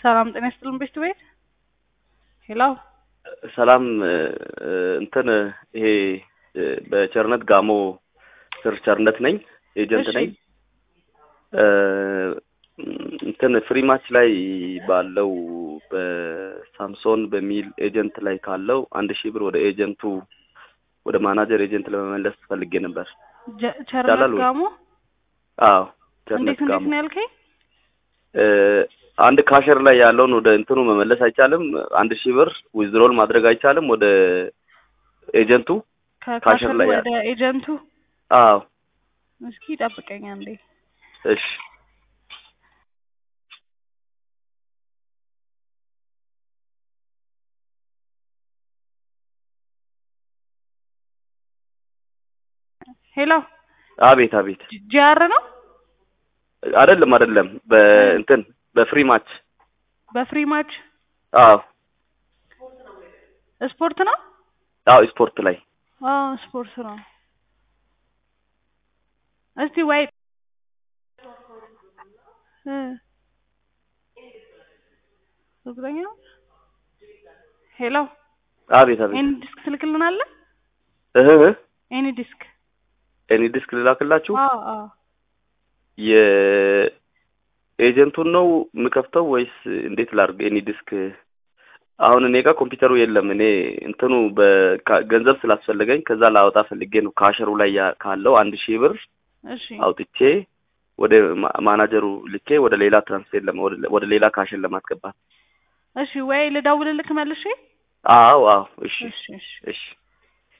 ሰላም ጤና ይስጥልን ቤት ቤት ሄሎ ሰላም እንትን ይሄ በቸርነት ጋሞ ስር ቸርነት ነኝ ኤጀንት እሺ። ነኝ እንትን ፍሪ ማች ላይ ባለው በሳምሶን በሚል ኤጀንት ላይ ካለው አንድ ሺህ ብር ወደ ኤጀንቱ ወደ ማናጀር ኤጀንት ለመመለስ ፈልጌ ነበር ጀ- ይቻላል ቸርነት ወይ? ጋሞ አዎ እንዴት ቸርነት እንዴት ጋሞ ነው ያልከኝ? እ፣ አንድ ካሸር ላይ ያለውን ወደ እንትኑ መመለስ አይቻልም አንድ ሺህ ብር ዊዝድሮል ማድረግ አይቻልም ወደ ኤጀንቱ ከካሸር ላይ ወደ ኤጀንቱ አዎ እስኪ ጠብቀኝ አንዴ። እሺ ሄሎ አቤት አቤት ጂአር ነው አይደለም አይደለም በእንትን በፍሪ ማች በፍሪ ማች አዎ ስፖርት ነው? አዎ ስፖርት ላይ አዎ ስፖርት ነው። እስቲ ወይ እ እርግጠኛ ነው? ሄሎ አቤት አቤት ኤኒ ዲስክ ትልክልናለህ? እህ እህ ኤኒ ዲስክ ኤኒ ዲስክ ልላክላችሁ አዎ አዎ የኤጀንቱን ነው የምከፍተው ወይስ እንዴት ላድርግ? ኤኒ ዲስክ አሁን እኔ ጋር ኮምፒውተሩ የለም። እኔ እንትኑ በካ- ገንዘብ ስላስፈለገኝ ከዛ ላወጣ ፈልጌ ነው ካሸሩ ላይ ያ- ካለው አንድ ሺህ ብር እሺ አውጥቼ ወደ ማ- ማናጀሩ ልኬ ወደ ሌላ ትራንስፌር ለማ ወደ- ወደ ሌላ ካሽን ለማስገባት። እሺ ወይ ልደውልልክ መልሼ? አዎ አዎ እሺ እሺ እሺ እሺ